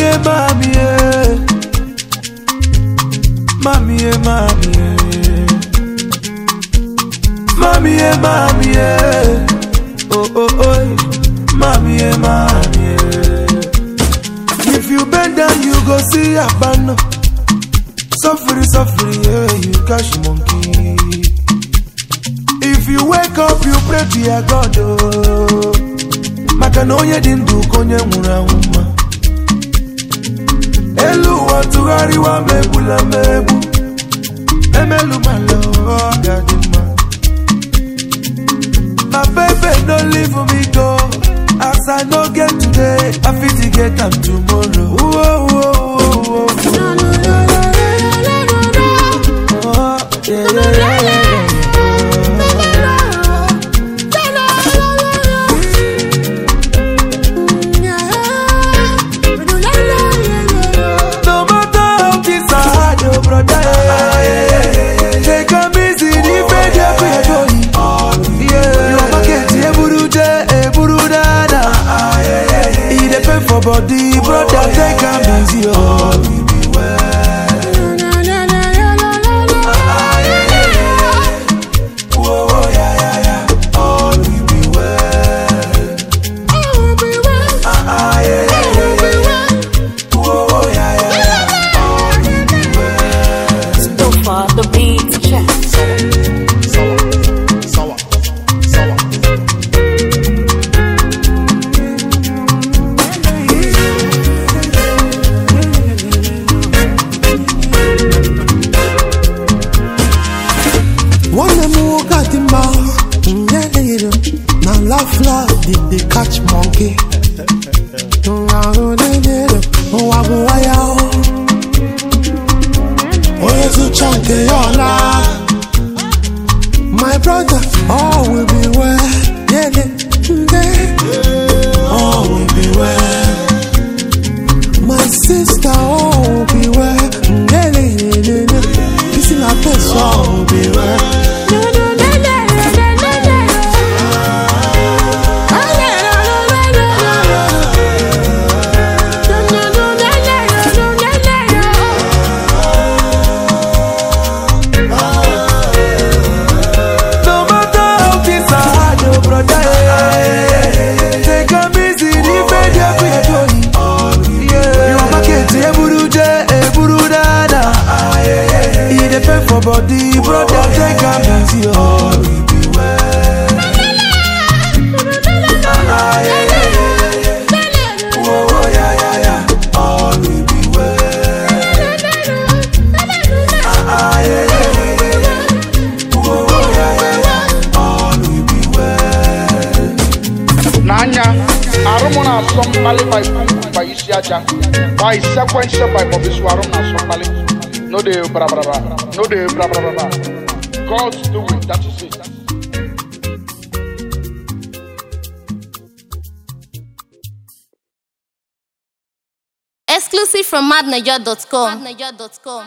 eh, mommy, eh. Mommy, eh, mommy, eh. Mommy, eh, mommy, eh. Oh, oh, oh. Mommy, eh, mommy, eh. If you bend down, you go see a banner. Suffering, suffering, yeah, you catch monkey. If you wake up, you pray to your God, oh. Maka na onye dị ndụ ka onye nwụrụ anwụ mma. Elu ụwa tụgharịwa ma egbula ma egbu. Emelu mala ọ ga-adị mma. My baby no leave me go. As I no get today, I fit get am tomorrow. Whoa, whoa, whoa, whoa. Oh, yeah, yeah, yeah, yeah. No matter how this hard, oh brother. Take a easy, the bed you feel going. Yeah, your market, yeah, buru je, eh, buru dada. He dey pay for body, brother. Take a easy, oh. So far, the beats check. One of them got the mouth, yeah, later. Now laugh, laugh, did they catch monkey? My brother, all will be well. Yeah, yeah, yeah. All will be well. My sister, all will be well. Yeah, yeah, yeah, yeah, yeah. This is my place, all will be well. No matter how this hard, oh brother. Take a easy, the bed you feel going. Yeah, your market, yeah, buru je, eh, buru dada. He dey pay for body, brother. Take a easy, oh. Oh, yeah, yeah, yeah. All will be well. Ah, yeah, yeah, yeah, yeah. Oh, yeah, yeah, yeah. All will be well. n'anya arụ m na-asọ mkpali by pump by isi aja by sequence by mobisu arụ m na-asọ mkpali no dey brabraba no dey brabraba God's doing that is it Exclusive from madniger.com.